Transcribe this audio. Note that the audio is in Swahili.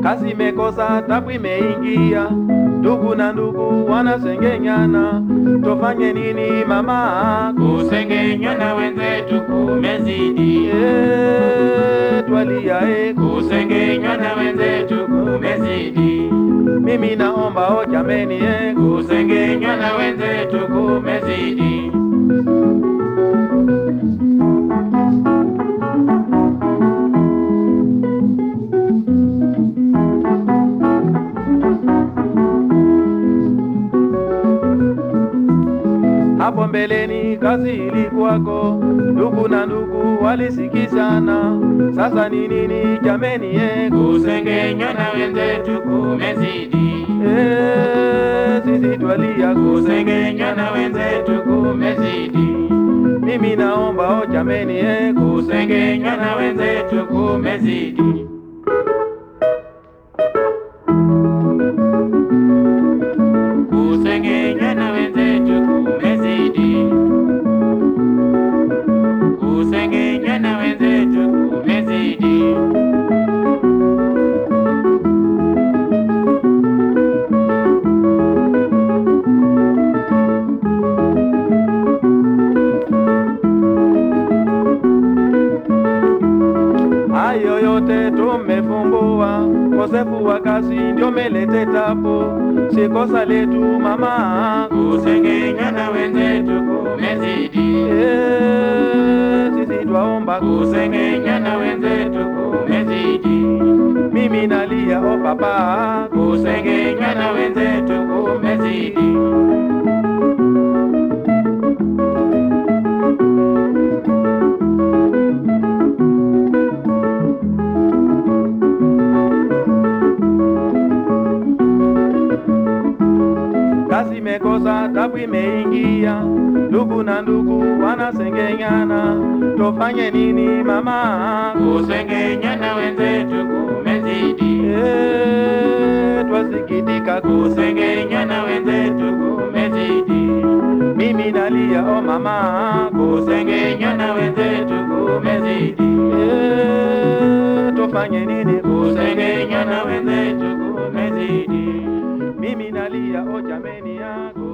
kazi imekosa, tabu imeingia, ndugu na ndugu wanasengenyana, tofanye nini mama? Kusengenywa na wenzetu kumezidi, Eh, twalia eh, kusengenywa na wenzetu kumezidi, mimi naomba o jameni eh, kusengenywa na wenzetu kumezidi. hapo mbeleni kazi ilikuwako, ndugu na ndugu walisikizana, sasa ni nini jameni eh, Kusengenywa na wenzetu kumezidi, eh, sisi twalia kusengenywa na wenzetu kumezidi, mimi naomba o jameni eh, kusengenywa na wenzetu kumezidi. Kusengenywa na wenzetu kumezidi, kusengenywa na wenzetu kumezidi. Hayo yote tumefumbua, kosefu wa kazi ndio melete tabu, si kosa letu mama. Kusengenywa na wenzetu kumezidi, Eh, sisi twaomba kusengenywa na wenzetu kumezidi, mimi nalia o papa, kusengenywa na wenzetu kumezidi. kazi imekosa, tabu imeingia, ndugu na ndugu wanasengenyana, tofanye nini mama? Kusengenywa na wenzetu kumezidi, Eh, twasikitika kusengenywa na wenzetu kumezidi, mimi nalia o mama, kusengenywa na wenzetu kumezidi, Eh, tufanye nini? kusengenywa na wenzetu kumezidi. mimi nalia o jameni yako